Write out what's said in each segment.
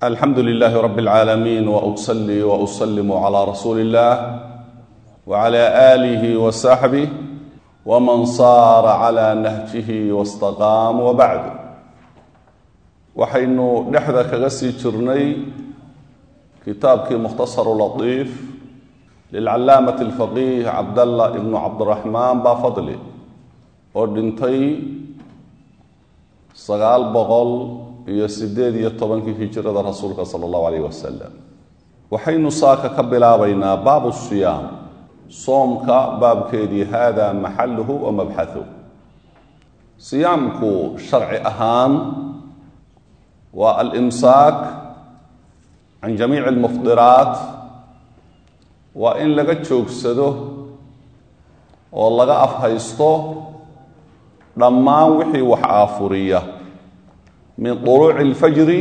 alxamdu lilaahi rab اlcaalamiin wausalli wausalimu calaa rasuuli اllah wcala aalihi wasaxbih wman saara cala nahjihi wastaqaam wabacd waxaynu dhexda kaga sii jirnay kitaabkii mukhtasaru latiif lilcalaamati alfaqiih cabdallah ibnu cabdiraxmaan baafadli oo dhintay sagaal boqol iyo sideed iyo tobankii hijirada rasuulka sala allahu alayh wasalam waxaynu saaka ka bilaabaynaa baabu siyaam soomka baabkeedii hada maxaluhu wa mabxahu siyaamku sharci ahaan waa alimsaak can jamiici almufdiraat waa in laga joogsado oo laga afhaysto dhammaan wixii wax aafuriya min duluuci alfajri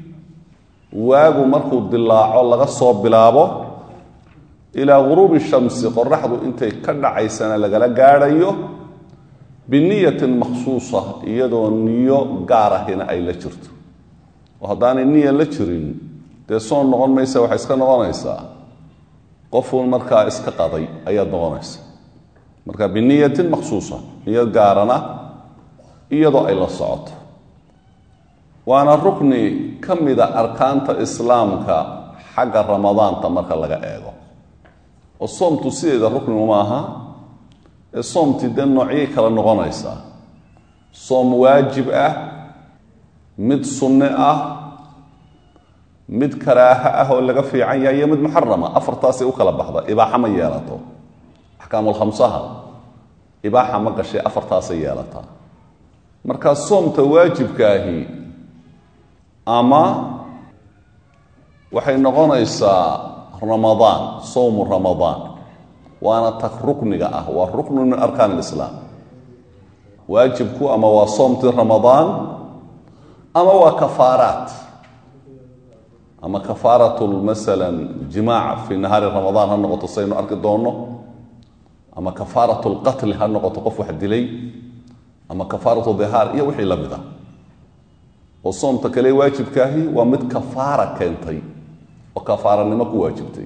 waagu markuu dilaaco laga soo bilaabo ilaa guruubi shamsi qoraxdu intay ka dhacaysana lagala gaadhayo biniyatin makhsuusa iyadoo niyo gaar ahina ay la jirto oo haddaanay niya la jirin dee soon noqon maysa waxay iska noqonaysaa qofuun markaa iska qaday ayaad noqonaysa marka biniyatin makhsuusa niyo gaarana iyadoo ay la socoto waana rukni ka mida arkaanta islaamka xagga ramadaanta marka laga eego oo soomtu sideeda ruknigu ma aha ee soomtii dee noocyay kala noqonaysaa soom waajib ah mid sunne ah mid karaaha ah oo laga fiican yahay iyo mid muxarama afartaasay u kala baxda ibaaxa ma yeelato axkaamulkhamsaha ibaaxa ma gashay afartaasay yeelataa markaa soomta waajibkaahi ama waxay noqonaysaa ramadaan sowmu ramadaan waana tag rukniga ah waa ruknu min arkaan ilislaam waajibku ama waa soomtii ramadaan ama waa kafaaraat ama kafaaratu masalan jimaac fi nahaari ramadaan ha noqoto saynu arki doonno ama kafaaratu lqatli ha noqoto qof wax dilay ama kafaaratu dihaar iyo wixii la mid ah oo soomta kale waajibkaahi waa mid kafaara keentay oo kafaaranimo ku waajibtay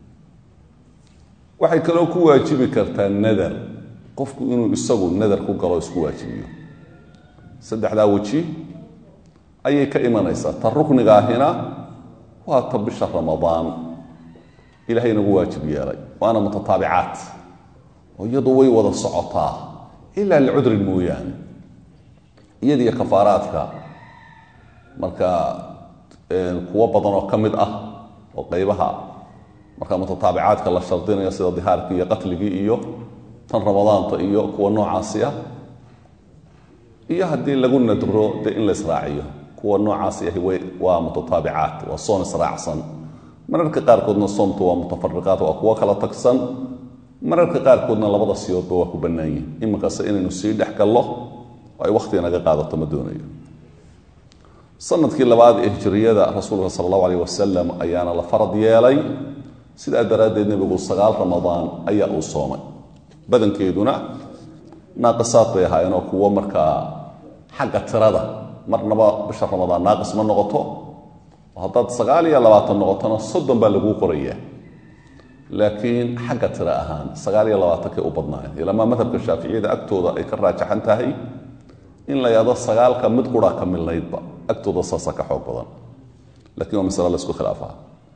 waxay kaloo ku waajibi kartaa nadar qofku inuu isagu nadar ku galo isku waajibiyo saddexdaa weji ayay ka imanaysaa ta ruknigaahina waa ta bisha ramadaan ilahay nagu waajib yeelay waana mutataabicaat oo iyadu way wada socotaa ilaa licudrin mooyaane iyadiyo kafaaraadka marka kuwo badan oo ka mid ah oo qaybaha marka mutataabicaadka la shardinayo sida dihaarkii iyo qatligii iyo tan ramadaanta iyo kuwa noocaasi ah iyo haddii lagu nadro dee in la israaciyo kuwa noocaasi ahi way waa mutataabicaat waa soon israacsan mararka qaarkoodna soomtu waa mutafariqaat waa kuwo kala tagsan mararka qaarkoodna labada siyoodba waa ku bannaan yihin iminkase inaynu sii dhex gallo oo ay wakhtiga naga qaadato ma doonayo sanadkii labaad ee hijiriyada rasuulka sala allahu alayh wasalam ayaana la farad yeelay sidaa daraaddeed nebigu sagaal ramadaan ayaa uu soomay badankeeduna naaqisaad bay ahaayeen oo kuwo markaa xagga tirada marnaba bisha ramadaan naaqis ma noqoto oo haddaad sagaal iyo labaatan noqotona soddon baa laguu qorayaa laakiin xagga tiro ahaan sagaal iyo labaatankay u badnaayeen ilamaa madhabka shaaficiyada agtooda ay ka raajaxan tahay in la yado sagaalka mid qura ka midnaydba agtooda saasa ka xoog badan lakin waa masale laisku khilaafaa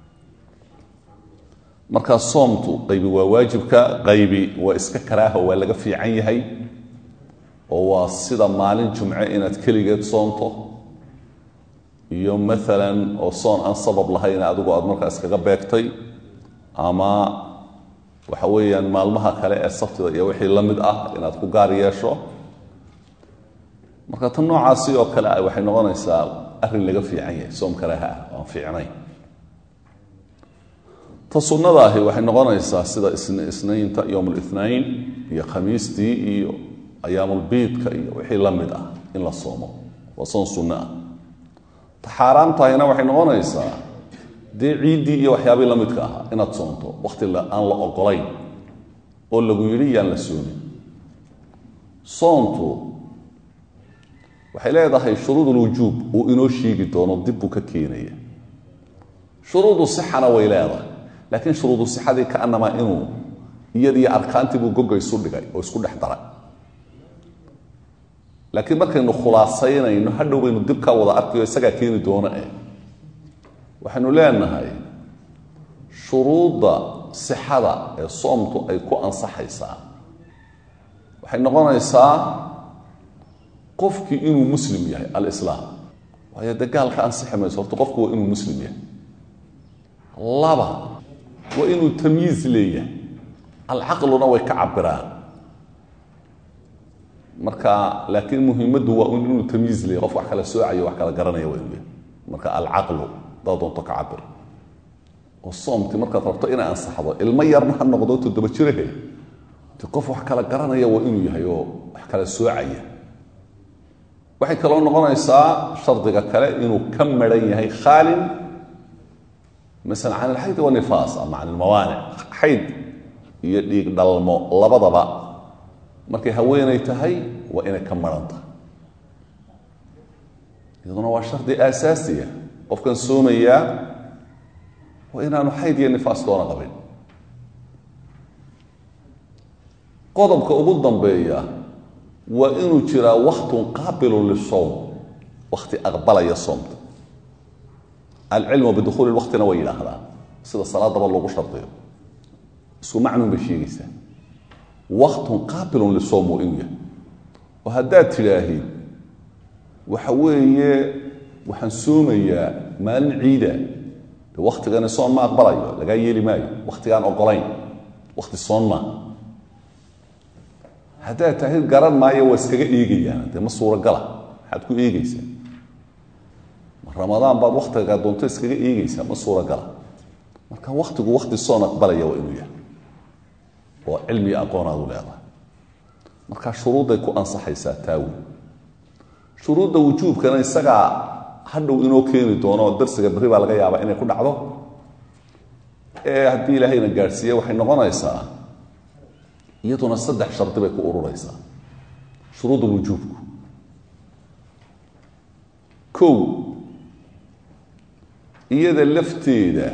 markaa soomtu qaybi waa waajibka qaybi waa iska karaaha waa laga fiican yahay oo waa sida maalin jumce inaad keligeed soonto iyo maalan oo soon aan sabab lahayn adigu aad markaa iskaga beegtay ama waxa weeyaan maalmaha kale ee saftida iyo wixii la mid ah inaad ku gaar yeesho marka tan noocaasi oo kale ah waxay noqonaysaa arrin laga fiican yahay soom karaaha ah aan fiicnayn ta sunnadaahi waxay noqonaysaa sida isnaynta yowm lithnain iyo khamiistii iyo ayaamulbiidka iyo wixii la mid ah in la soomo waa soon sunno ah ta xaaraamtahayna waxay noqonaysaa dee ciiddii iyo waxyaabii la midka ahaa inaad soonto wakhti aan la ogolayn oo lagu yidhi yaan la soomin soontu waxay leedahay shuruud ulwujuub uu inoo sheegi doono dib buu ka keenaya shuruudu sixana way leedahay laakiin shuruudu sixadii kaanamaa inuu iyadiyo arkaantii buu goga isu dhigay oo isku dhex daray laakiin markaynu khulaasaynayno hadhow baynu dib ka wada arkayo isagaa keeni doona eh waxaynu leenahay shuruudda sixada ee soomtu ay ku ansaxaysaa waxay noqonaysaa qofkii inuu muslim yahay alislaam waayo dee gaalka ansixi mayso horta qofku waa inuu muslim yahay laba waa inuu tamyiiz leeyahay alcaqluna way ka cabiraan marka laakiin muhimaddu waa inuu tamyiiz leeyahy qof wax kala soocayo wax kala garanaya waa inuu yahay marka alcaqlu daa doonto ka cabir oo soomti markaad rabto inay ansaxdo ilmo yarna ha noqdo toddoba jirahe ti qof wax kala garanaya waa inuu yahay oo wax kala soocaya waxay kaloo noqonaysaa shardiga kale inuu ka maran yahay khaalin maala can alxayd wanifaas ama can ilmawaanic xayd iyo dhiig dhalmo labadaba markay haweenay tahay waa inay ka maran tahay iyaduna waa shardi aasaasiya qofkan soomayaa waa inaanu xayd iyo nifaas doona qabin qodobka ugu dambeeya waa inuu jiraa waktun qaabilun lisowm wakti aqbalaya soomta alcilmu bidukhuuli waktina way yidhaahdaan sida salaadaba loogu shardiyo isku macnuun bay sheegaysaa waktun qaabilun lisowm waa inuu yahay oo haddaad tidhaahid waxa weeye waxaan soomayaa maalin ciida de waktigani soon ma aqbalayo lagaa yeeli maayo waktigaan ogolayn wakti soon maa haddaad tahid garan maayo waa iskaga eegayaan dee ma suuragala maxaad ku eegeysaa ma ramadaan baad waktiga doonto iskaga eegeysaa ma suuragala marka waktigu wakti soon aqbalaya waa inuu yahay oo cilmiga aqoonaadu leedahay marka shuruudday ku ansaxaysaa taawi shuruudda wujuubkana isagaa hadhow inoo keeni doono oo darsiga berri baa laga yaabaa inay ku dhacdo ee haddii ilaahayna gaadhsiiye waxay noqonaysaa iyaduna saddex shardi bay ku ururaysaa shuruud wujuubku kow iyada lafteeda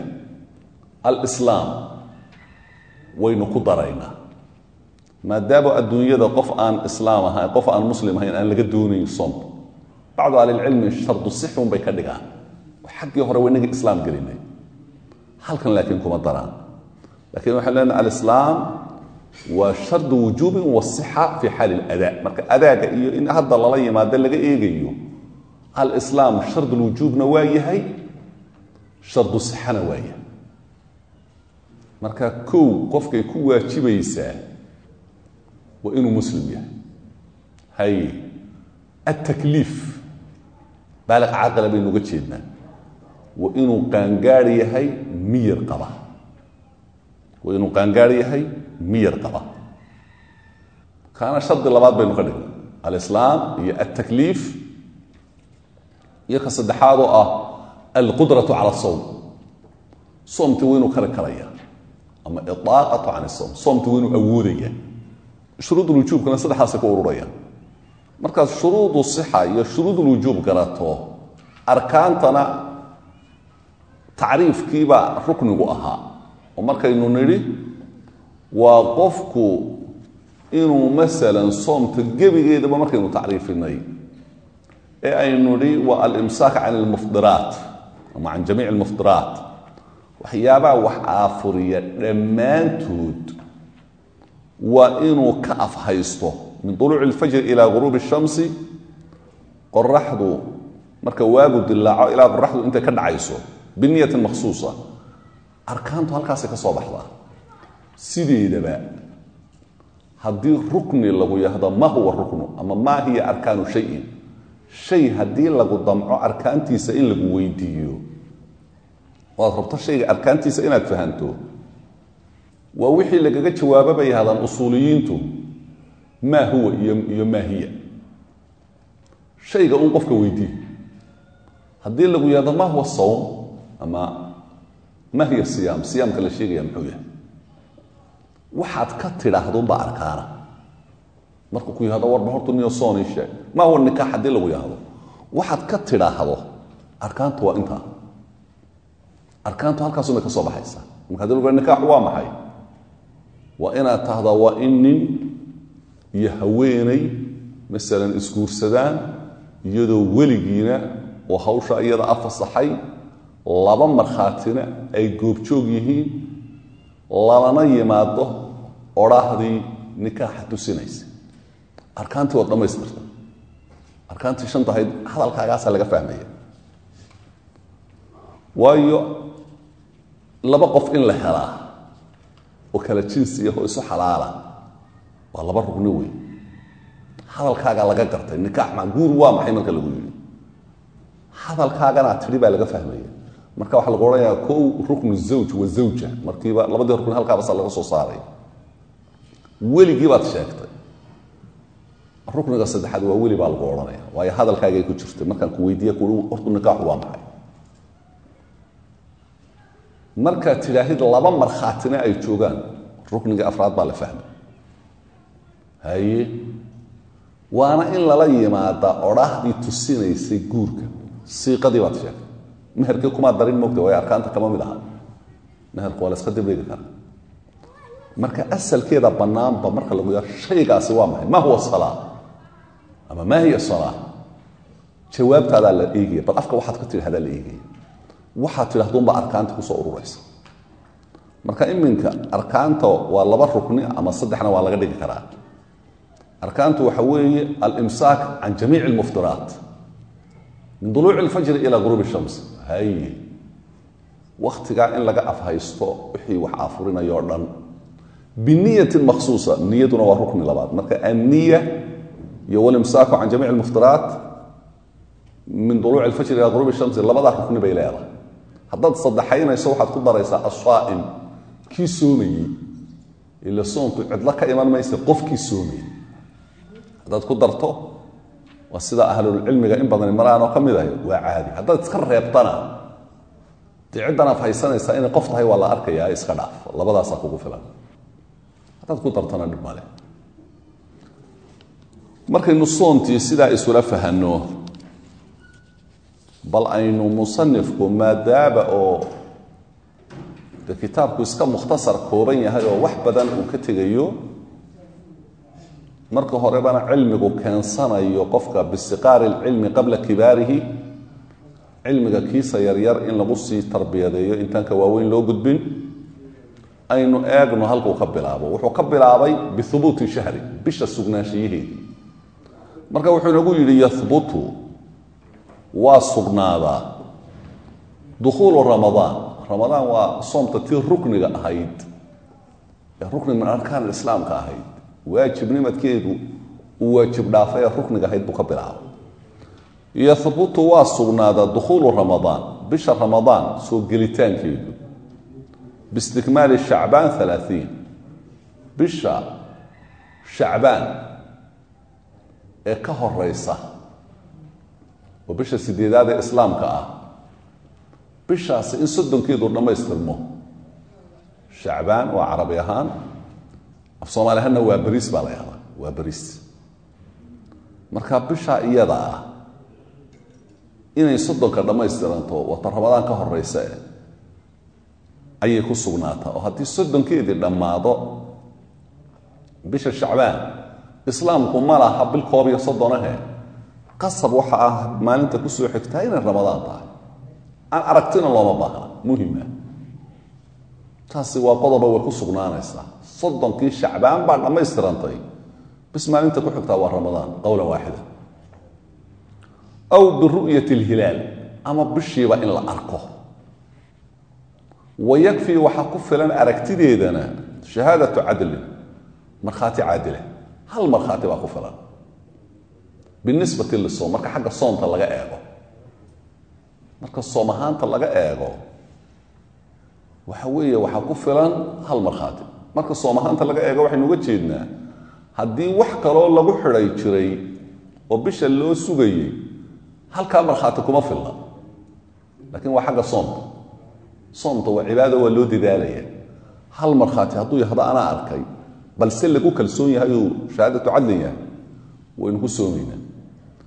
alislaam waynu ku daraynaa maadaama adduunyada qof aan islaam ahayn qof aan muslim ahayn aan laga doonayn soomta bacdu ahlilcilmi shardu sixun bay ka dhigaan xaggii hore waynaga islaam gelinay halkan laakiin kuma daraan lakiin waxaan leenahay alislaam waa shardu wujuubin wasixa fi xaali ladaa marka adaaga iyo in hadda lala yimaado laga eegayo alislaam shardulwujuubna waa yahay shardu sixana waa yahay marka kow qofkay ku waajibaysaa waa inuu muslim yahay hay altakliif baaliq caqila baynu uga jeednaa waa inuu qaangaar yahay miyir qaba waa inuu qaangaar yahay miyir qaba kaana shardi labaad baynu ka dhignay alislaam iyo altakliif iyo ka saddexaad oo ah alqudratu cala asowm soomti waa inuu kari karaya ama idaaqatu can isowm soomti waa inuu awoodaya shuruudulwujuubkana saddexdaasay ku ururayaan markaad shuruudu sixa iyo shuruudulwujuub garato arkaantana tacriifkiibaa ruknigu ahaa oo markaynu nidhi waa qofku inuu masalan soomta gebigeedaba markaynu tacriifinay ee aynu nidhi waa alimsaak can almufdiraat ama can jamiic almufdiraat waxyaabaha wax aafuriya dhammaantood waa inuu ka afhaysto min uluuci اlfajri ilaa guruubi الshamsi qoraxdu marka waagu dilaaco ilaa qoraxdu intay ka dhacayso biniyatin makhsuusa arkaantu halkaasay ka soo baxdaa sideedaba haddii rukni lagu yahdo ma huwa ruknu ama maa hiya arkaanu shayin shay haddii lagu damco arkaantiisa in lagu weydiiyo waad rabto shayga arkaantiisa inaad fahanto waa wixii lagaga jawaabo bay yahdaan usuuliyiintu maa huwa iyo maa hiya shayga un qofka weydii haddii lagu yahdo ma huwa sawm ama ma hiya siyaam siyaamka la sheegaya muxuu yahay waxaad ka tidhaahdunbaa arkaana markuu ku yahdo warba hortu niyo soonii sheeg ma huwa nikaax haddii lagu yahdo waxaad ka tidhaahdo arkaantu waa intaa arkaantu halkaasumay ka soo baxaysaa marka hadii lagu nikaaxu waa maxay waa inaad tahdaa waa in nin iyo haweeney masalan isguursadaan iyadoo weligiina oo hawsha iyada afasaxay laba markhaatina ay goobjoog yihiin lalana yimaado odhaahdii nikaaxa tusinaysa arkaantii waad dhammaystirta arkaantii shanta ahayd hadalkaagaasaa laga fahmaya waayo laba qof in la helaa oo kala jinsiya oo isu xalaala waa laba rugni wey hadalkaagaa laga gartay nikaax ma guur waa maxay marka lagu yidhi hadalkaagana tidhi baa laga fahmaya marka waxaa lagu odhanayaa kow ruknu zawj wa zawja markiiba labadii rukni halkaabasa laga soo saaray weligii baad sheegtay rukniga saddexaad waa weli baa lagu odhanaya waayo hadalkaagay ku jirtay markaan ku weydiiye ku hortu nikaaxu waa maxay markaad tidhaahid laba markhaatina ay joogaan rukniga afraad baa la fahmay haye waana in lala yimaada odhaahdii tusinaysay guurka siiqadii baad sheegtay meherkii kumaa darin mogta way arkaanta kama mid aha meherku waa la iska dibdhigi kara marka asalkeeda bannaanba marka lagu yaa shaygaasi waa maxay ma huwa salaa ama maa hiya salaa jawaabtaadaa la eegaya bal afka waxaad ka tidhahdaa la eegaya waxaad tidhahduunba arkaanta kusoo ururaysa marka iminka arkaanta waa laba rukni ama saddexna waa laga dhigi karaa arkaantu waxa weeye alimsaak can jamiic اlmuftiraat min duluuci اlfajri ila guruub الshams haye waktigaa in laga afhaysto wixii wax afurinaya o dhan biniyatin makhsuusa niyaduna waa rukni labaad marka anniya iyo walimsaaku can jamiic اlmuftiraat min duluuci اlfajri ila guruub الshamsi labadaa rukni bay leedahay haddaad saddexaynayso waxaad ku daraysaa ashaa'im kii soomayey ila soonku cidlo ka iman maysa qofkii soomayey haddaad ku darto waa sida ahlulcilmiga in badan maraan oo ka mid ahy waa caadi haddaad iska reebtana dee ciddan aad haysanaysaa inay qof tahay waa la arkayaa iska dhaaf labadaasaa kugu filan haddaad ku dartana dhib male markaynu soontii sidaa isula fahanno bal aynu musanifku maadaaba oo de kitaabku iska mukhtasar kooban yahay oo wax badan uu ka tegayo marka horebana cilmigu keensanayo qofka bisiqaari اlcilmi qabla kibaarihi cilmiga kiisa yaryar in lagu sii tarbiyadeeyo intaan ka waaweyn loo gudbin aynu eegno halkuu ka bilaabo wuxuu ka bilaabay bihubuuti shahri bisha sugnaanshiyaheedii marka wuxuu inagu yidhi yahbutu waa sugnaadaa dukhuulu ramadaan ramadaan waa soomta tii rukniga ahayd ee rukni min arkaan islaamka ahayd waajibnimadkeedu uu waajib dhaafay ee rukniga ahayd buu ka bilaabay yahbutu waa sugnaadaa dukhuulu ramadaan bisha ramadaan soo gelitaankeedu biistikmaali shacbaan alaaiin bisha shacbaan ee ka horeysa oo bisha sideedaad ee islaamka ah bishaasi in soddonkeedu dhammaystirmo shacbaan waa carabi ahaan af soomaali ahaanna waa beriis baa la yahdaa waa beriis marka bishaa iyada ah inay soddonka dhammaystiranto wata ramadaan ka horeysa e ayay ku sugnaataa oo haddii soddonkeedii dhammaado bisha shacbaan islaamku ma laha bil koob iyo soddonahe qasab waxa ah maalinta kusoo xigtaa inay ramadaan tahay aan aragtina looma baahna muhima taasi waa qodoba way ku sugnaanaysaa soddonkii shacbaan baa dhammaystirantay bis maalinta ku xigtaa waa ramadaan qowlan waaxida aw biru'yati alhilaal ama bishiiba in la arko wayakfii waxaa ku filan aragtideedana shahaadatu cadlin markhaati caadile hal markhaati baa ku filan binisbati lisoom marka xagga soonta laga eego marka soom ahaanta laga eego waxa weeye waxaa ku filan hal markhaati marka soom ahaanta laga eego waxaynu uga jeednaa haddii wax kaloo lagu xidhay jiray oo bisha loo sugayey halkaa markhaati kuma filna laakiin waa xagga soomta soomta waa cibaada waa loo dadaalaya hal markhaati hadduu yahdo anaa arkay balse lagu kalsoon yahay uu shahaadatu cadlin yahay waynu ku soomaynaa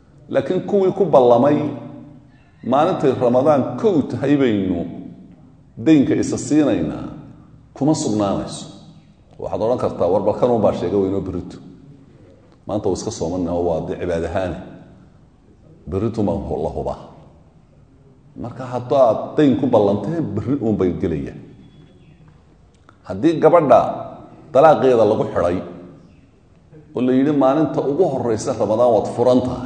laakiin kuwii ku ballamay maalintay ramadaan kow tahay baynu daynka isa siinaynaa kuma sugnaanayso waxaad odhan kartaa war balkanun baa sheega weynoo berito maanta uu iska soomanaho waa dee cibaad ahaane beritumaa la hubaa marka haddaad dayn ku ballanteen berri uun bay gelayaan haddii gabadha dalaaqeeda lagu xidhay oo la yidhi maalinta ugu horeysa ramadaan waad furan tahay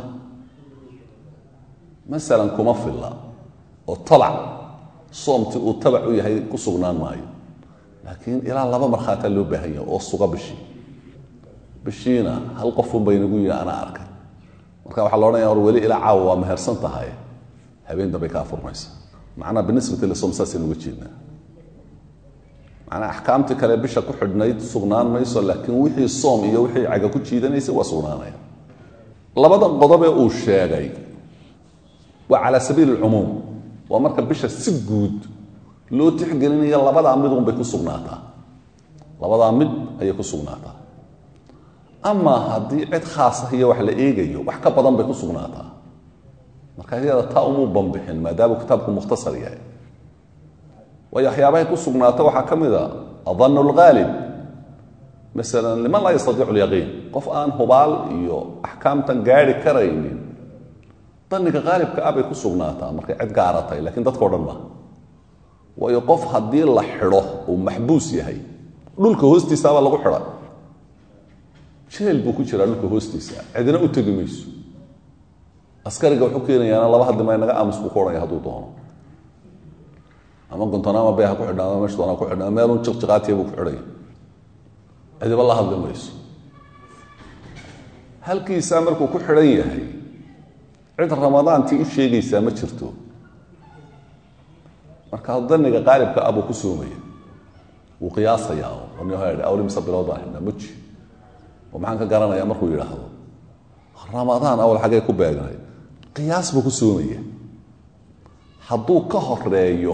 masalan kuma filla oo tabac soomti uu tabac u yahay ku sugnaan maayo laakiin ilaa laba markhaataa loo baahan yahay oo suga bishii bishiina hal qofun baynagu yihi anaa arkay marka waxaa la odhanaya war weli ilaa caawa waa mehersan tahay habeen dambay kaa furmaysa macnaha binisbati lisom saasaynu uga jeednaa macnaa axkaamtii kale bisha ku xidhnayd sugnaan mayso laakiin wixii soom iyo wixii caga ku jiidanaysay waa sugnaanaya labada qodobee uu sheegay waa calaa sabiili alcumuum waa marka bisha si guud loo tixgelinayo labadaa midun bay ku sugnaataa labadaa mid ayay ku sugnaataa amaa haddii cid khaas ah iyo wax la eegayo wax ka badan bay ku sugnaataa marka iyada taa umuu banbixin maadaamuu kitaabku mukhtasar yahay waayo waxyaabahay ku sugnaata waxaa ka mid a adannu lghaalib masalan liman laa yastatiicu lyaqiin qof aan hubaal iyo axkaamtan gaari karaynin daniga haalibka ah bay ku sugnaataa markay cid gaara tahay lakiin dadkao dhan maaha waayo qof haddii la xidho uu maxbuus yahay dhulka hoostiisaabaa lagu xidha jeel buu ku jiraa dhulka hoostiisa cidina u tegi mayso askariga wuxuu keenayaana laba hadli may naga aamus buu ku odhanaya hadduu doono ama gontonaama bay ha ku xidhna ama meesha doona ku xidhna meelun jiqjiqaatiya buu ku xidhaya cidiba la hadli mayso halkiisaa markuu ku xidhan yahay cid ramadaantii u sheegaysaa ma jirto marka daniga qaalibka ah buu ku soomaya wuu qiyaasayaa n awli mise bilood baa xidhnaa muji oo maxaan ka garanayaa markuu yidhaahdo ramadaan awal xaggee ku beegnay qiyaas buu ku soomaya hadduu ka horeeyo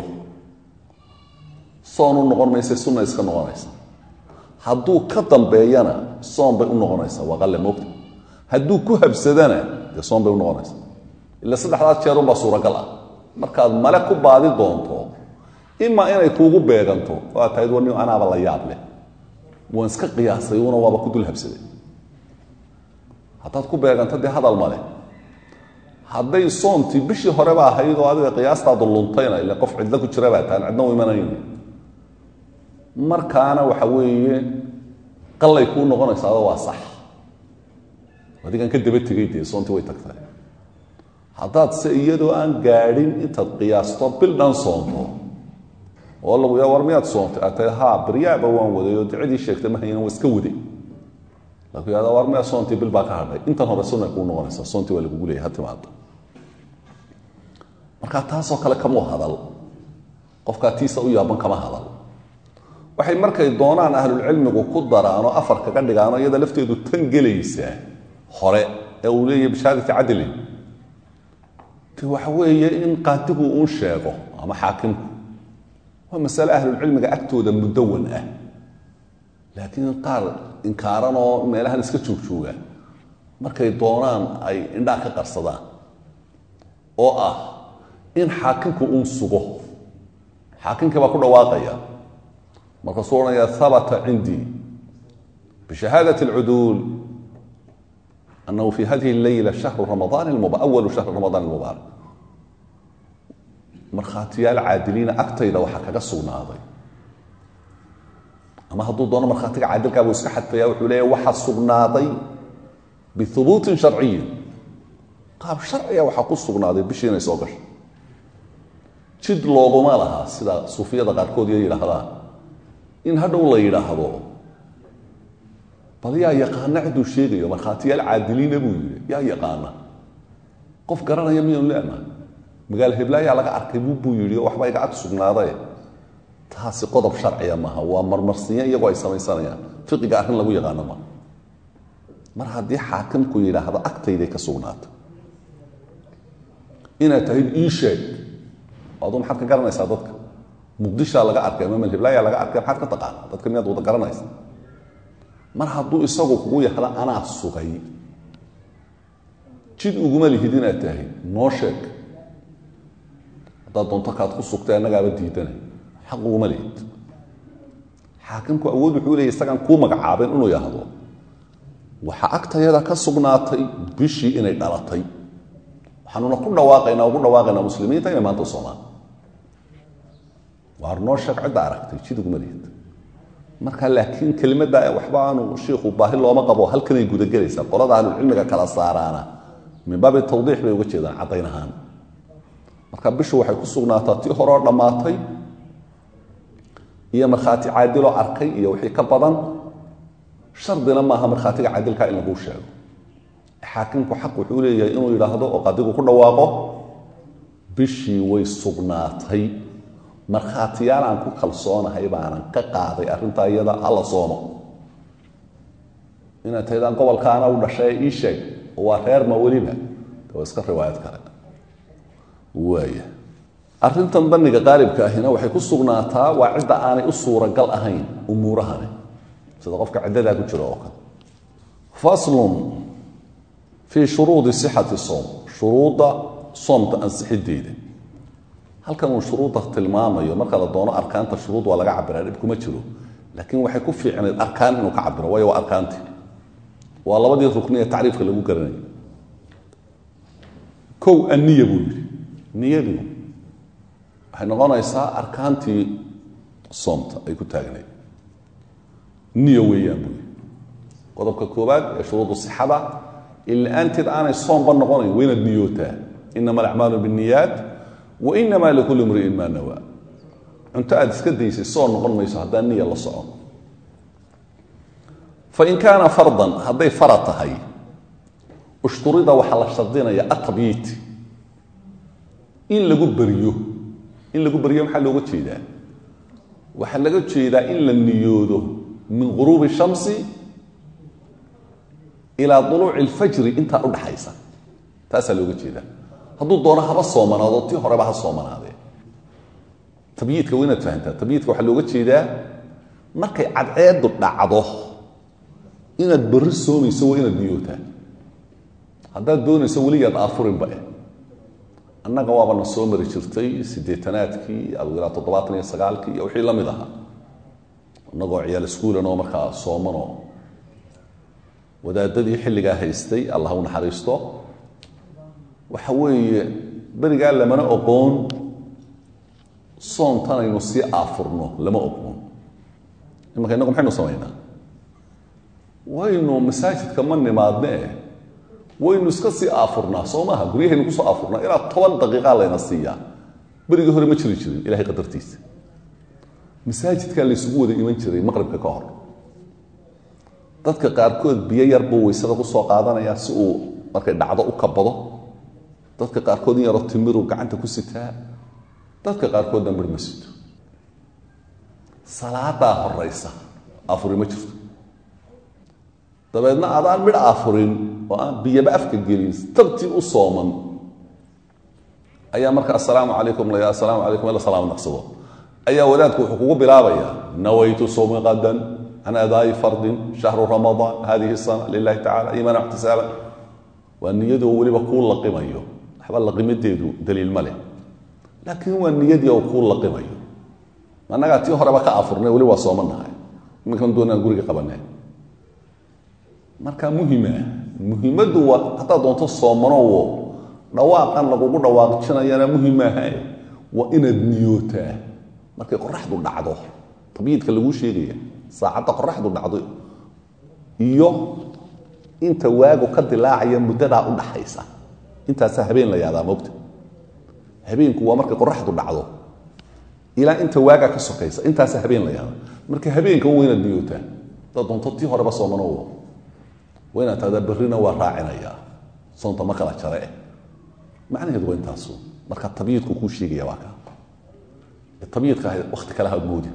soon u noqon maysa sunna iska noqonaysa hadduu ka dambeeyana soon bay u noqonaysaa waa qalle moogta hadduu ku habsadana dee soon bay u noqonaysaa ila saddexdaas jeerunbaa suuragal ah markaad male ku baadi doonto imaa inay kuugu beeganto waa tahayd wani anaaba la yaab leh waan iska qiyaasay una waaba ku dul habsaday haddaad ku beeganto dee hadal male hadday soontii bishii horeba ahayd oo adiga qiyaastaadu luntayna ila qof cidlo ku jira baa taan cidna u imanayn markaana waxa weeye qallay kuu noqonaysaado waa sax adigaan ka daba tegay dee soontii way tagtahay haddaad se iyadoo aan gaadhin intaad qiyaasto bil dhan soonto oo lagu yaa war miyaad soontay aad tahay haa baryaaba waan waday oo ducidii sheegtay ma haynan waa iska waday laku yahada war miyaa soontii bil baa ka hadhay intan hore sunay kuu noqonaysaa soontii waa lagugu leeyay ha timaado marka taasoo kale kamuu hadal qofkaa tiisa u yaaban kama hadal waxay markay doonaan ahlulcilmigu ku daraan oo afar kaga dhigaano iyada lafteedu tan gelaysaa hore ee uu leeyahy bishaadati cadlin te waxa weeye in qaadigu uun sheego ama xaakimku waa masale ahlulcilmiga agtooda mudawan ah laakiin qaar inkaaran oo meelahan iska joogjooga markay doonaan ay indhaa ka qarsadaan oo ah in xaakimku uun sugo xaakimkii baa ku dhawaaqaya markaasuu odhanaya habata cindii bishahaadaة اlcuduul anahu fi hadihi اleyla shahru ramadaan awalu shahri ramadaan اlmubaarak markhaatiyaal caadiliina agtayda waxaa kaga sugnaaday ama hadduu doono markhaatiga caadilkaa buu iska xadfaya wuxuu leeya waxaa sugnaaday bihubuutin sharciyin qaab sharciga waxaa ku sugnaaday bishii inay soo gasho jid looguma laha sida suufiyada qaarkood iyo yidhaahdaan in hadhow la yidhaahdo bal yaa yaqaana ciduu sheegayo markhaatiyaal caadiliina buu yidhi yaa yaqaana qof garanaya miyanu leena magaalo heblaayaa laga arkay buu yidhi oo waxba iga ag sugnaaday taasi qodob sharciya maaha waa marmarsinya iyagoo ay samaysanayaan fiqiga arrin lagu yaqaano maaha mar haddii xaakimku yidhaahdo agtayday ka sugnaato inaad tahayd ii sheeg aduu maxaad ka garanaysaa dadka muqdishaa laga arkay ama malhiblaayaa laga arkay maxaad ka taqaana dadka miyaad wada garanaysa mar hadduu isagu kugu yahda anaa sugay jid uguma lihid inaad tahay noo sheeg haddaad doonto kaad ku sugtay annagaaba diidanay xaq uguma lihid xaakimku awood wuxuu leeyay isagaan kuu magacaabeen inuu yahdo waxaa agtayada ka sugnaatay bishii inay dhalatay waxaanuna ku dhawaaqaynaa ugu dhawaaqaynaa muslimiinta inay maanta soomaan waar noo sheeg cidda aragtay jiduguma lihid marka laakiin kelimadda waxba aanu shiikhu baahi looma qabo halkanay gudagelaysaa qolada ahlulcilmiga kala saaraana min baabi tawdiix bay uga jeedaan caddayn ahaan marka bishu waxay ku sugnaataa tii horeo dhammaatay iyo markhaati caadiloo arkay iyo wixii ka badan shardina maaha markhaatiga caadilka in laguu sheego xaakimku xaq wuxuu leeyahay inuu yidhaahdo oo qadigu ku dhawaaqo bishii way sugnaatay markhaatiyaal aan ku kalsoonahay baanan ka qaaday arrintaa iyada hala soomo inaad tahdaan gobolkaana u dhashay ii sheeg oo waa reerma weliba waa iska riwaayad kale waaya arrintan daniga qaalibka ahina waxay ku sugnaataa waa cidda aanay u suuragal ahayn umuurahani sida qofka ciddadaa ku jiro oo kale faslun fii shuruudi sixati soom shuruudda soomta ansixiddeeda halkan uu shuruudda tilmaamayo marka la doono arkaanta shuruud waa laga cabiraa dhib kuma jiro laakiin waxay ku fiicnayd arkaan inuu ka cabiro waayo waa arkaanti waa labadii rukni ee tacriifka lagu garanayo kow anniya buu yidhi niyadu waxay noqonaysaa arkaantii soomta ay ku taagnayd niya weeyaan buu yidhi qodobka koowaad ee shuruudu sixada ila-aanteed aanay soomba noqonayn waa inaad niyootaa inama alacmaalu binniyaat wa inamaa likulli mri'in maa nawaa cunto aad iska daysay soo noqon mayso haddaan niya la socon fain kaana fardan hadday farad tahay ushturida waxaa la shardinaya atabyiit in lagu beryo in lagu beryo maxaa looga jeedaa waxaa laga jeedaa in la niyoodo min guruubi shamsi ilaa duluuci alfajri intaa udhaxaysa taasaa looga jeedaa hadduu doono haba soomanaado tii horeba ha soomanaadee tabyiidka waa inaad fahantaa tabyiidka waxaa looga jeedaa markay cadceedu dhacdo inaad berri soomayso waa inaad niyootaa haddaad doonayso weligaad aafurinba eh annaga waabana soo mari jirtay siddeetanaadkii adugu ilaa toddobaatan iyo sagaalkii iyo wixii la mid ahaa innagoo ciyaal iskuulanoo markaa soomanoo wadaadadii xilligaa haystay allah u naxariisto waxa weeye berigaa lamana oqoon soontanaynu sii aafurno lama oqoon imanka innagu maxaynu samaynaa waynu masaajidka ma nimaadne eh waynu iska sii aafurnaa soo maaha guryahaynu kusoo aafurnaa ilaa toban daqiiqaa layna siiyaa berigii hore ma jiri jirin ilahay qadartiisa masaajidkaa laysugu wada iman jiray maqribka ka hor dadka qaarkood biyo yar buu waysada kusoo qaadanayaa si uu markay dhacdo u kabado dadka qaarkood in yaroo timiruu gacanta ku sitaa dadka qaarkoodna midh ma sito salaadaa horaysa afuri ma jirto dabeedna adaan midh afurin oo aan biyaba afka gelin tabtii u sooman ayaa marka assalaamu calaykum la assalaamu calaykum ila salaam naqsado ayaa wadaadku wuxuu kugu bilaabayaa nawaytu sawmi qadan can adaa'i fardin shahru ramadaan hadihi sana lilahi tacala iimaana ixtisaaban waa niyadoo weliba kuu laqimayo waxba laqimadeedu daliil ma leh laakiin waa niyadii oo kuu laqimayo annagaa tii horeba ka afurnay weli waa sooman nahay iminkan doonaan guriga qabanee marka muhima muhimaddu waa haddaad doonto soomanowo dhawaaqan lagugu dhawaaqjinayana muhim maaha waa inaad niyootaa markay qoraxdu dhacdo tabyiidka laguu sheegaya saacadda qoraxdu dhacdo iyo inta waagu ka dilaacaya muddadaa u dhaxaysa intaasaa habeen la yaadaa mogta habeenku waa markay qoraxdu dhacdo ilaa inta waagaa ka sokaysa intaasaa habeen la yaada marka habeenka waa inaad niyootaa haddaad doonto tii horeba soomanowo waa inaad tahdaa berrina waa raacinayaa soonta ma kala jare eh macnaheedu waa intaasu marka tabyiidku kuu sheegaya waa kaa tabyiidka wakti kale ha moodi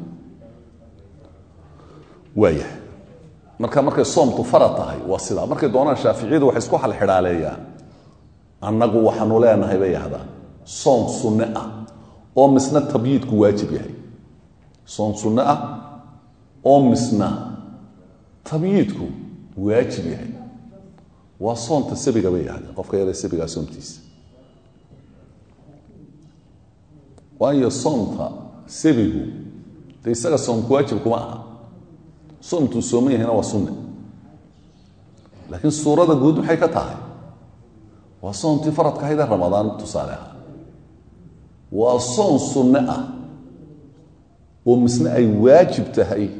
waaya marka markay soomtu farad tahay waa sidaa markay doonaan shaaficiyadu waxay isku halxidhaaleeyaan annagu waxaanu leenahay bay yahdaan soom sunne ah oo misna tabyiidku waajib yahay soom sunne ah oo misna tabyiidku waajib yahay waa soonta sabiga bay yahdeen qofka yare sabigaa soomtiisa waayo soomta sabigu de isaga soomku waajib kuma aha soomtuu sooman yahayna waa sunne laakiin suurada guud maxay ka tahay waa soomtii faradka ahaydee ramadaan tusaale ahaa waa soon sunne ah oo misne ay waajib tahay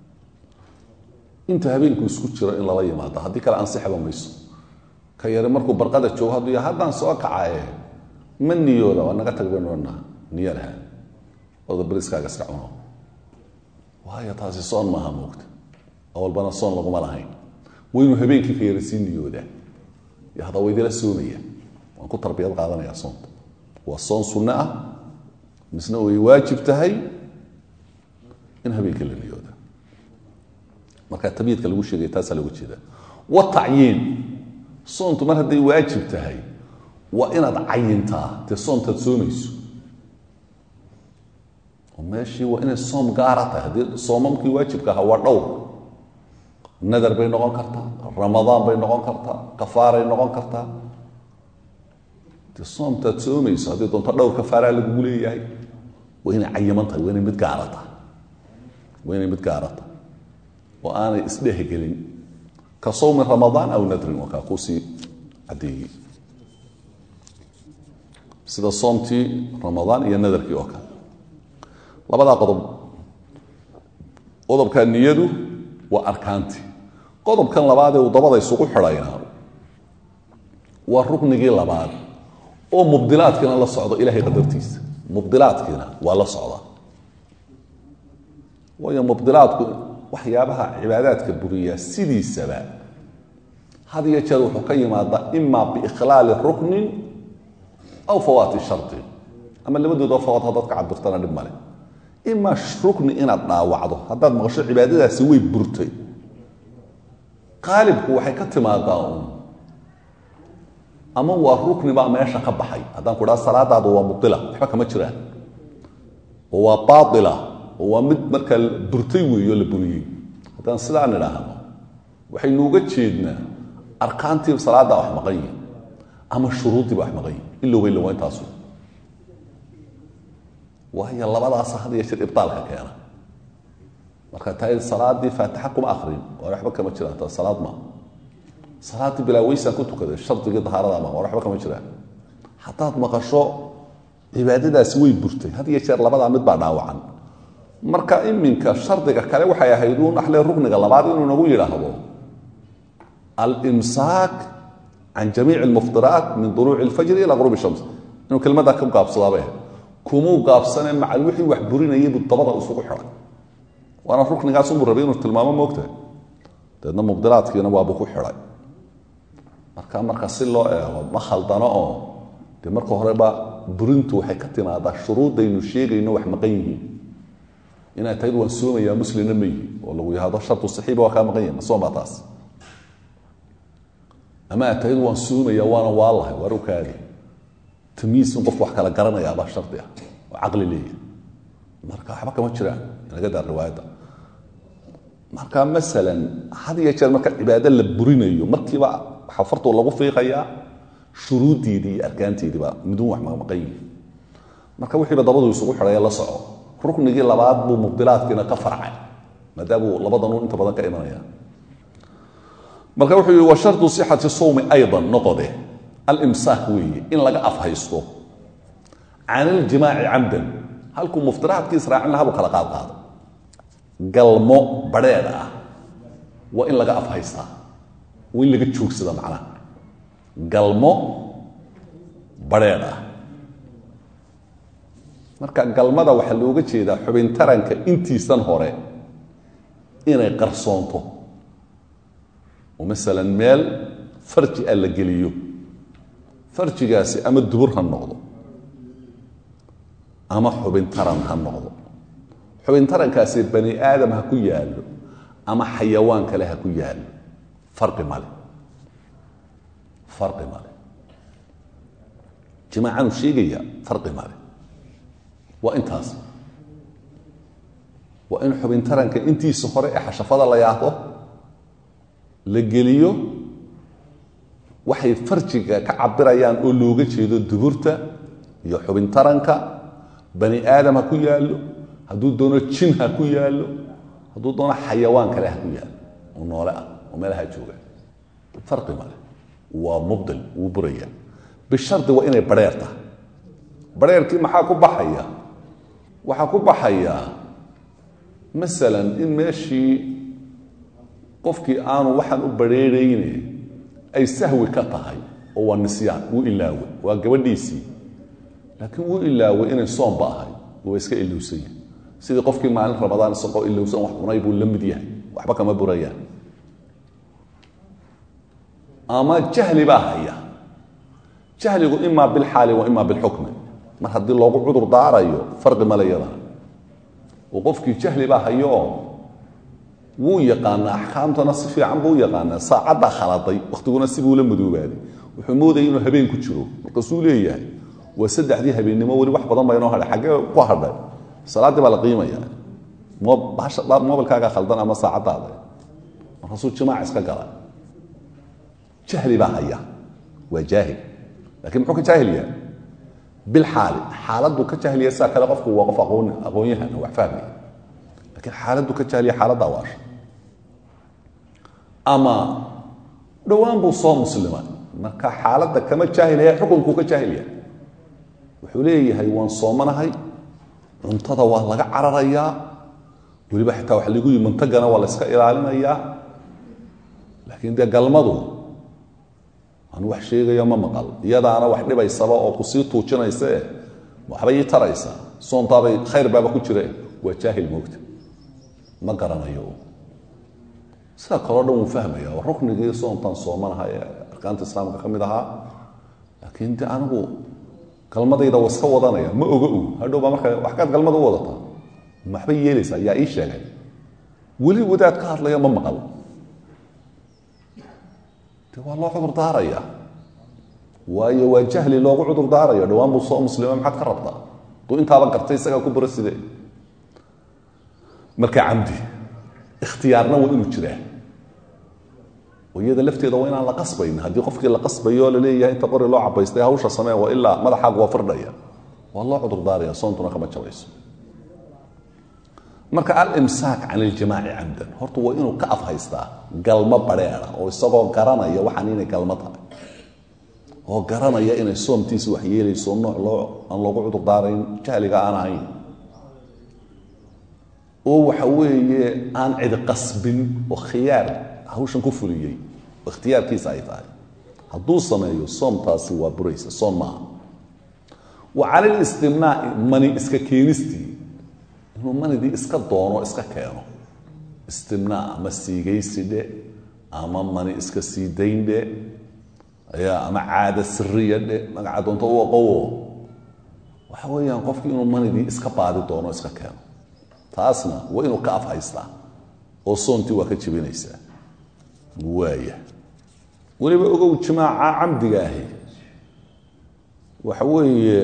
inta habeenku isku jiro in lala yimaado haddii kale ansixba mayso ka yare markuu barqada joogo hadduu ya haddaan soo kacaye ma niyooda waa naga tag baynu odhanaa niyo laha oda beriskaaga iska cuno waayo taasi soon maaha moogta awalbana soon laguma lahayn waynu habeenkii ka yara sii niyoodaa yo hadda waydila soomaya waan ku tarbiyad qaadanaya soonta waa soon sunne ah misna way waajib tahay in habeenkii la niyooda marka tabyiidka lagu sheegay taasaa looga jeeda watacyiin soontu mar hadday waajib tahay waa inaad cayintaa dee soontaad soomayso oo meeshii waa inay soom gaara tahay haddii soomamkii waajibka ahaa waa dhowr nadar bay noqon kartaa ramadaan bay noqon kartaa kafaaray noqon kartaa dee soomtaad soomayso haddii doonto dhowr kafaaraa lagugu leeyahay waa inay cayiman tahay waa inay mid gaara tahay waa inay mid gaara tahay oo aanay isdhehgelin ka sawmi ramadaan aw nadrin waa kaa kuusii caddeeyey sida soomtii ramadaan iyo nadarkii oo kale labadaa qodob qodobka niyadu waa arkaantii qodobkan labaadee uu dabada isugu xidhayna waa ruknigii labaad oo mubdilaadkiina la socdo ilahay qadartiisa mubdilaadkiina waa la socdaa waayo mubdilaadku waxyaabaha cibaadaadka buriyaa sidiisaba had iyo jeer wuxuu ka yimaadaa ima biikhlaali ruknin aw fawaati shardi ama labadoodoo fawaad haddaad ka cabirtana dhib male ima rukni inaad dhaawacdo haddaad maqasho cibaadadaasi way burtay qaalibku waxay ka timaadaa uun ama waa rukni baa meesha ka baxay haddaan ku dhaha salaadaadu waa mubdila waxba kama jiraan oo waa baaila oo waa mid markaa burtay weeyo la buriyey haddaan sidaa nidhaahno waxaynu uga jeednaa arkaantii salaaddaa wax maqan yihin ama shuruuddiiba wax maqan yihin ilow haylo waa intaasu waayo labadaasa had iyo jeer ibtaalka keena marka taa salaadii faatixa kuma akrin waa waxba kama jiraan ta salaad ma salaaddii bilaa weysaan ku tukaday shardigii dahaarada ma waa waxba kama jiraan haddaad maqasho cibaadadaasi way burtay had iyo jeer labadaa mid baa dhaawacan marka iminka shardiga kale waxay ahayd uun axle rukniga labaad inuu nagu yidhaahdo alimsaak can jamiici almuftiraat min duluuci alfajri ila qurubi shams inuu kelmaddaa ka gaabsadaabay ahayd kumuu gaabsane macal wixii wax burinayay buu dabada isugu xidhay waana ruknigaasunbuu rabay inuu tilmaamo moogtahay dabeedna mubdilaadkiina waabuu ku xidhay marka marka si loo eego ma khaldano oo dee marka horeba burintu waxay ka timaadaa shuruuddaynu sheegayno wax maqan yihiin inaad tahyd waan soomayaa muslimna ma yihi oo lagu yahado shartu saxiiba waa kaa maqan yahi ma soomaa taas ama aad tahyd waan soomayaa waana waalahay waar ukaadi tamiis in qofku wax kala garanayaa baa shardi ah oo caqli leeyahy marka waxba kama jiraan inaga daar riwaayadda marka masalan had iyo jeer marka cibaado la burinayo markiiba waxaa fartu lagu fiiqayaa shuruuddiidii iyo arkaanteediiba midun wax maqan yihi marka wixiiba dabadu isugu xidhaya la soco ruknigii labaad buu mubdilaadkiina ka farcay maadaamuu labadan inta badan ka imanaya marka wuxuu yihi wa shardu sixati sawmi aydan noqode alimsaak weeye in laga afhaysto can iljimaaci camdan halkuu muftiraadkii israacin lahaa buu kala qaad qaado galmo badrheedh ah waa in laga afhaystaa waa in laga joogsada macnaha galmo badrheedh ah marka galmada waxaa looga jeedaa xubin taranka intiisan hore inay qarsoonto oo masalan meel farji ah la geliyo farjigaasi ama dubur ha noqdo ama xubin taran ha noqdo xubin tarankaasi bani aadam ha ku yaallo ama xayawaan kale ha ku yaallo fari male fari male jimaacanuu sheegaya fari male waa intaas waa in xubin taranka intiisa hore ee xashafada la yaahdo la geliyo waxay farjiga ka cabirayaan oo looga jeedo duburta iyo xubin taranka bani aadam ha ku yaallo hadduu doono jin ha ku yaallo hadduu doono xayawaan kale ha ku yaallo oo noole ah oo meelaha jooga farqi male waa mubdil wuu buraya bishardi waa inay badheer tahay badheerkii maxaa ku baxaya waxaa ku baxaya masalan in meeshii qofkii aanu waxaan u badrheerayne ay sahwi ka tahay oo waa nisyaan wuu ilaawe waa gabadhiisii laakiin wuu ilaaway inay soomba ahay waa iska ilowsan yahay sidii qofkii maalin ramadaan isagoo ilowsan wax cunay buu la mid yahay waxba kama burayaan ama jahli baa haya jahligu imaa bilxaali wa imaa bilxukmi mar haddii loogu cudur daarayo farqi male yadana oo qofkii jahli baa hayo wuu yaqaanaa axkaamtana si fiican buu u yaqaanaa saacaddaa khaladay wakhtiguna sibuu la madoobaaday wuxuu moodayay inuu habeen ku jiro markaasuu leeyahay waa saddexdii habeennimo weli wax badan baa inoo hadhay xaggee ku hadhay salaaddii baa la qiimaya mobilkaagaa khaldan ama saacaddaada markaasuu jimaac iska gala jahli baa haya waa jaahil lakiin muxuu ka jaahil yahay bilxaali xaaladdu ka jahliya sidaa kale qofku waa qof aqoon aqoon-yahan wax fahmaya lakiin xaaladdu ka jahliya xaaladda waasha ama dhowaan buu soo muslima marka xaaladda kama jaahilaya xukunkuu ka jaahil yahay wuxuu leeyahay waan soomanahay cuntada waa laga cararayaa weliba xitaa waxa lagu yihi mantagana waa la yska ilaalinayaa laakiin dee galmadu anu wax sheegayo ma maqal iyadaana wax dhibaysaba oo kusii tuujinaysa e waxbay ii taraysaa soontaabay khayr baaba ku jire waa jaahil moogta ma garanayo sida kaleo dhan wuu fahmaya oo ruknigii soontaan soomanaha ee arkaanta islaamka ka mid ahaa laakiin de anigu galmadayda wa iska wadanaya ma oga u hadhow baa marka wax kaad galmada u wadataa maxbay yeelaysaa yaa ii sheegay weli wadaad ka hadlaya ma maqal de waa loo cudur daaraya waayo waa jahli loogu cudur daarayo dhowaan buu soo muslima maxaad ka rabtaa duu intaaba gartay isagaa ku buro sidee marka camdi ikhtiyaarna waa inuu jiraa oo iyada lafteeda waa inaan la qasbayn haddii qofkii la qasbayo o laleeyahay inta qori loo cabaystay hawsha samee waa ilaa madaxaagu waa firdhaya waa loo cudur daaraya soontuna kama jabayso marka alimsaak can iljimaaci camdan horta waa inuu ka afhaystaa galmo badheera oo isagoo garanaya waxaan inay galmo tahay oo garanaya inay soomtiisa wax yeelayso nooc loo aan loogu cudur daarayn jahliga aan ahayn oo waxa weeye aan cidi qasbin oo khiyaar hawshan ku fuliyey oo ikhtiyaarkiisa ay tahay hadduu sameeyo soomtaasi waa buraysa soom maaha wa cala listimnaaci mani iska keenistii inuu manidii iska doono iska keeno istimnaa ama siigaysi dhe ama mani iska sii dayn dhe ya ama caada siriya dhe magaca doonto u aqowo waxa weeyaan qofkii inuu manidii iska baadi doono iska keeno taasna waa inuu ka afhaystaa oo soontii waa ka jebinaysaa waaya weliba ogow jimaaca camdiga ahi waxa weeye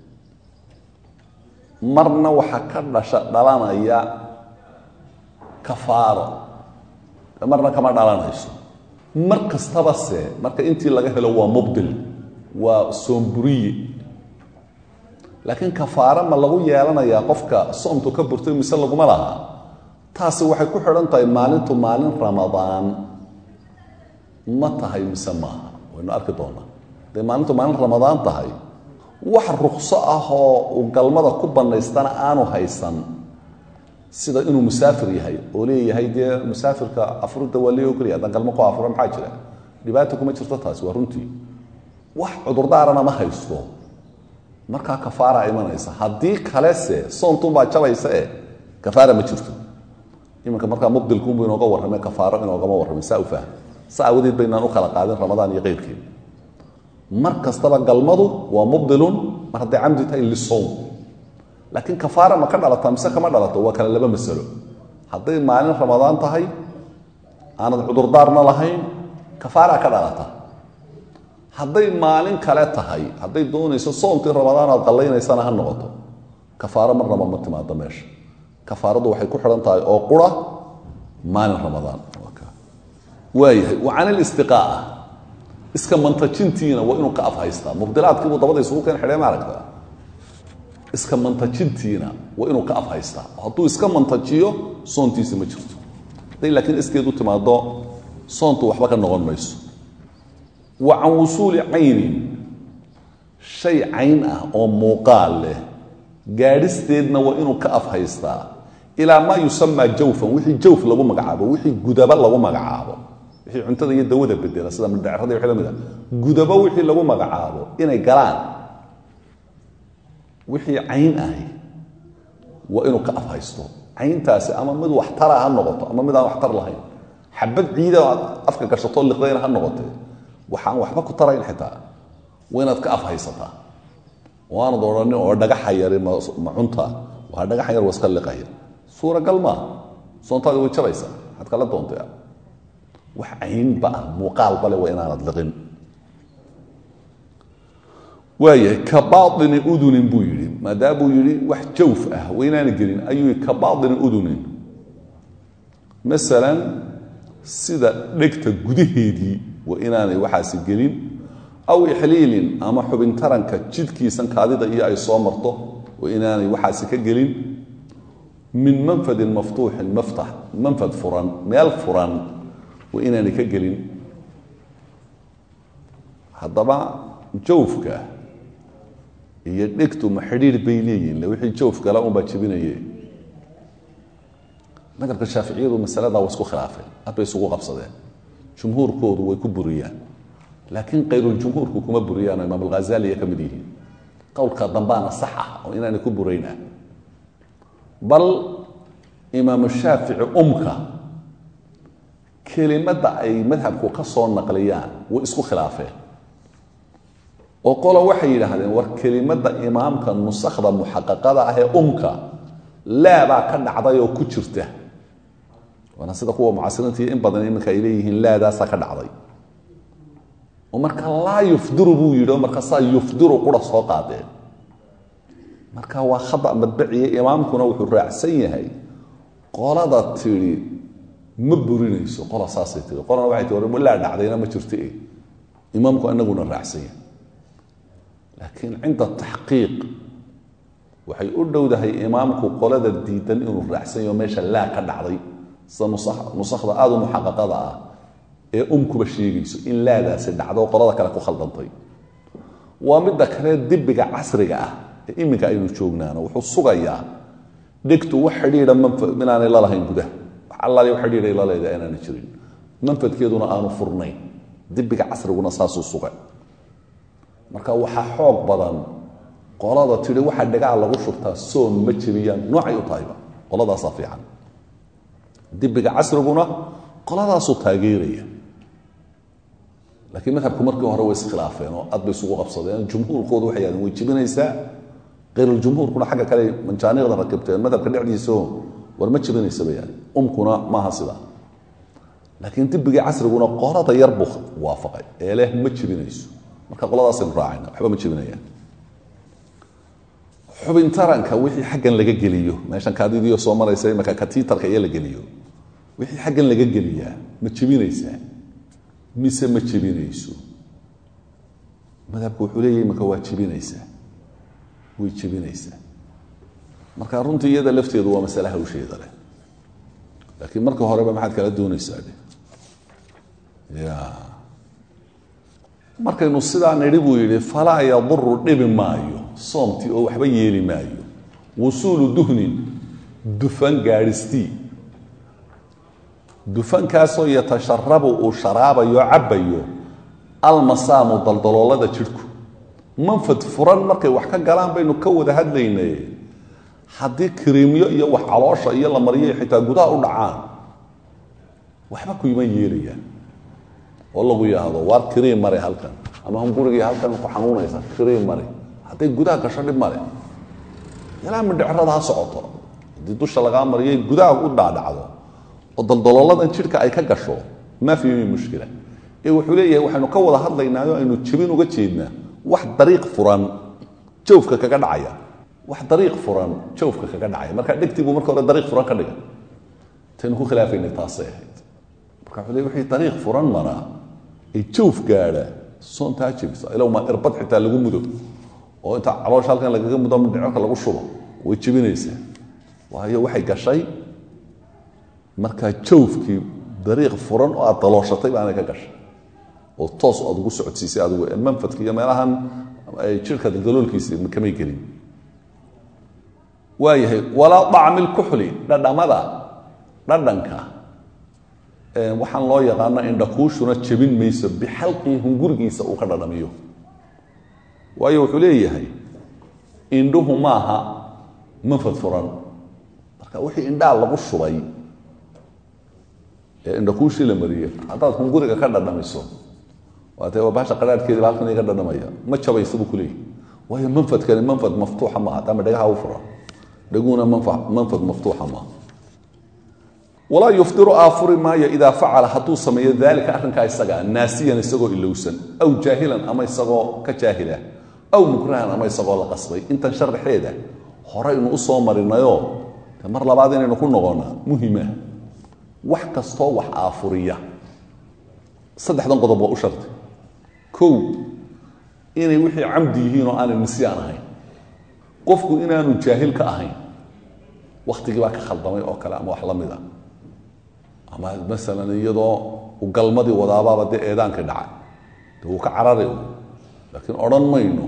marna waxaa ka dhasha dhalanaya kafaaro marna kama dhalanayso mar kastaba se marka intii laga helo waa mubdil waa soonburiye laakiin kafaaro ma lagu yeelanayaa qofka soomtu ka burtay mise laguma laha taasi waxay ku xidhan tahay maalintu maalin ramadaan ma tahay mise maaha waynu arki doonaa hadday maalintu maalin ramadaan tahay wax rukso ah oo uu galmada ku bannaystana aanu haysan sida inuu musaafir yahay oo leeyahay dee musaafirka afurida waa lee ogolya haddaan galmo ku afuro maxaa jira dhibaata kuma jirto taasi waa runtii wax cudurdaarana ma haysto markaa kafaara imanaysa haddii kalese soontunbaa jabaysa e kafaara ma jirto iminka markaa mubdilkuunbu inooga warramay kafaaro inoogama warramay saa u fahm sa awadeed baynaan u kala qaadin ramadaan iyo keyrkeed mar kastaba galmadu waa mubdilun mar hadday camdi tahay lisowm laakiin kafaara ma ka dhalata mise kama dhalato waa kale laba masalo hadday maalin ramadaan tahay aanad cudurdaarna lahayn kafaaraa ka dhalata hadday maalin kale tahay hadday doonayso soomkii ramadaan aad qallaynaysana ha noqoto kafaaro marnaba ma timaado meesha kafaaradu waxay ku xidhan tahay oo qura maalin ramadaan waayahay wa can ilistiqaa'a iska mantajintiina waa inuu ka afhaystaa mubdilaadkiibuu dabada isugu keen xidhee ma aragta iska mantajintiina waa inuu ka afhaystaa hadduu iska mantajiyo soontiisi ma jirto hadday laakiin iskeed u timaado soontu waxba ka noqon mayso wa can wusuuli caynin shay cayn ah oo muuqaal leh gaadhisteedna waa inuu ka afhaystaa ilaa maa yusamaa jawfan wixii jawf lagu magacaabo wixii gudaba lagu magacaabo wixii cuntada iyo dawada bedela sida midhacrada iyo wixii lamid a gudaba wixii lagu magacaabo inay galaan wixii cayn ahi waa inuu ka afhaysto cayntaasi ama mid waxtara ha noqoto ama mid aan waxtar lahayn xabad ciida aad afka gashatoo liqdayna ha noqotee waxaan waxba ku tarayn xitaa waa inaad ka afhaysataa waanad odhanin oo dhagaxa yari ma cunta waa dhagaxa yar waa iska liqaya suuragal maaha soontaadi way jabaysaa maxaad kala doontay wax caynba ah muuqaalba le waa inaanad liqin waayahay ka baaini udunin buu yidhi maadaamuu yidhi wax jawf ah waa inaana gelin ayuu ka baaini udunin masalan sida dhegta gudaheedii waa inaanay waxaasi gelin aw ixliilin ama xubin taranka jidhkiisan kaadida iyo ay soo marto waa inaanay waxaasi ka gelin min manfadin maftuuxin maftax manfad furan meel furan waa inaanay ka gelin haddaba jawfka iyo dhegtu ma xidhiir bay leeyihin wixii jawf gala unbaa jebinaye madhabka shaaficiyadu masaladaa waa isku khilaafeen ad bay isugu qabsadeen jumhuurkoodu way ku buriyaan laakiin kayruljumhuurku kuma buriyaan oo imaam alghazaliya ka mid yihiin qowlka dambaana sax ah oo inaanay ku buraynah bal imaamu shaafici umka kelimadda ay madhabku ka soo naqliyaan way isku khilaafeen oo qolo waxay yidhaahdeen war kelimadda imaamka nusakhda muxaqaqada ah ee umka laabaa ka dhacday oo ku jirta waana sida kuwa mucasiriinta iyo in badan iminka ay leeyihiin laadaasaa ka dhacday oo marka laa yufdiru buu yidhi oo markaasaa yufdiru qura soo qaadeen marka waa khada madbaciye imaamkuna wuxuu raacsan yahay qolada tidhi ma burinayso qola saasay tii qolana waxay tii war laa dhacdayna ma jirto e imaamku inaguna raacsan yahay laakiin cinda taxqiiq waxay u dhowdahay imaamku qolada diidan inuu raacsan yaho meesha laa ka dhacday sida nusakhda aada u muxaqaqada ah ee umkuba sheegayso in laadaasi dhacdo qolada kale ku khaldantay waa midda kale dibiga casriga ah ee iminka aynu joognaano wuxuu sugayaa dhegtu wax xidhiidha manfad inaanay lalahayn gudaha wax allaali wax xidhiidhay la leedahay inaanay jirin manfadkeeduna aanu furnayn dibiga casriguna saasuu sugay marka waxaa xoog badan qolada tidhi waxaa dhagaha lagu shurtaa soon ma jebiyaan noocay u tahayba qoladaasaa fiican dibiga casriguna qoladaasuu taageeraya laakiin madhabku markii hore way iskhilaafeen oo aad bay isugu qabsadeen jumhuurkoodu waxay yahdeen way jebinaysaa khayrljumhuurkuna xagga kale manjaaniiqda rakibteen madhabka dhexdiisao war ma jebinaysa bayaan umkuna maaha sidaa laakiin dibigii casriguna qolada yar buu waafaqay ee leh ma jebinayso marka qoladaasaynu raacayna waxba ma jebinayaan xubin taranka wixii xaggan laga geliyo meeshan kaadidiyo soo maraysa imaka katiitarka iyo la geliyo wixii xaggan laga geliyaa ma jebinaysaa mise ma jebinayso madhabku wuxuu leeyahy imaka waa jebinaysaa way jebinaysaa marka runtii iyada lafteedu waa masale hawsheeda leh laakiin marka horeba maxaad kala doonaysaa de ya markaynu sidaa nidhi buu yidhi falaa yaduru dhibi maayo soomtii oo waxba yeeli maayo wusuulu duhnin dufan gaadhistii dufankaasoo yatasharabu uu sharaabayo cabbayo almasaamu daldaloolada jidhku manfad furan markay wax ka galaan baynu ka wada hadlaynay haddii kiriimyo iyo wax caloosha iyo la mariyo xitaa gudaha u dhacaan waxba kuyma yeelayaan oo lagu yidhaahdo waar kiriim mare halkan ama hungurigii halkan ku xanuunaysa kiriim mare hadday gudaha gasho dhib male ilaa midhicrada ha socoto haddii dusha lagaa mariyay gudaha u dhaadhacdo oo daldalooladan jidhka ay ka gasho maa fi min mushkila ee wuxuu leeyahay waxaynu ka wada hadlaynaayo aynu jebin uga jeednaa wax dariiq furan jawfka kaga dhacaya wax dariiq furan jawfka kaga dhacaya marka dhegtii buu marka hore dariiq furan ka dhigay taynu ku khilaafaynay taasay ahayd marka wuxuu leey wixii dariiq furan maraa ee jawf gaadha soontaa jebisa ilow maa irbad xitaa lagu mudo oo inta caloosha halkan lagaga mudo mindhicirka lagu shubo way jebinaysaa waayo waxay gashay markaa jawfkii dariiq furan oo aad dalooshatay baanay ka gashay oo toos aad ugu socodsiisay adigu manfadka iyo meelahan jirhka daldaloolkiisa kamay gelin waayahay walaa dacmi lkuxli dhadhamada dhadhanka waxaan loo yaqaano indhakuushuna jebin mayso bixalqii hungurigiisa uu ka dhadhamiyo waayo wuxuu leeyahay indhuhu maaha manfad furan marka wixii indhaa lagu shubay ee indhakuushii la mariyey haddaad hunguriga ka dhadhamiso waatee waa baasha qaraadhkeediba halkan iga dhadhamaya ma jabaysa buu kuleeyahy waayo manfadkani manfad maftuuxa maaha taama dhagaha u fura dhaguna manfad maftuuxa maaha walaa yufdiru aafuri maayo idaa facala hadduu sameeyo daalika arrinkaa isagaa naasiyan isagoo ilowsan aw jaahilan ama isagoo ka jaahila aw mukrahan ama isagoo la qasbay intan sharaxeeda horeynu u soo marinayoo mar labaad inaynu ku noqonnaa muhima wax kastoo wax aafuriya saddexdan qodob waa u shartay kow inay wixii camdi yihiin oo aanay nisyaan ahayn qofku inaanu jaahil ka ahayn wakhtigii baa ka khaldamay oo kale ama wax la mid a ama masalan iyadoo u galmadii wadaabaaba dee eedaankii dhacay de wuu ka carari laakiin odhan mayno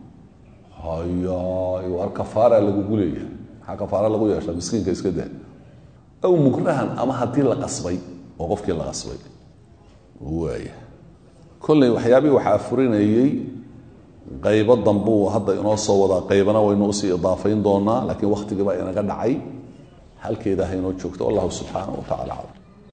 hayaay waar kafaara lagugu leeyahay maxaa kafaara lagu yeeshaa miskiinka iska daa aw mukrahan ama haddii la qasbay oo qofkii la qasbay waaya kolley waxyaabihii waxaa furinayey qaybo dambuu hadda inoo soo wadaa qaybana waynu usii idaafayn doonaa laakiin wakhtigii baa inaga dhacay halkeeda ha inoo joogto wallahu subxaana wa tacala aclam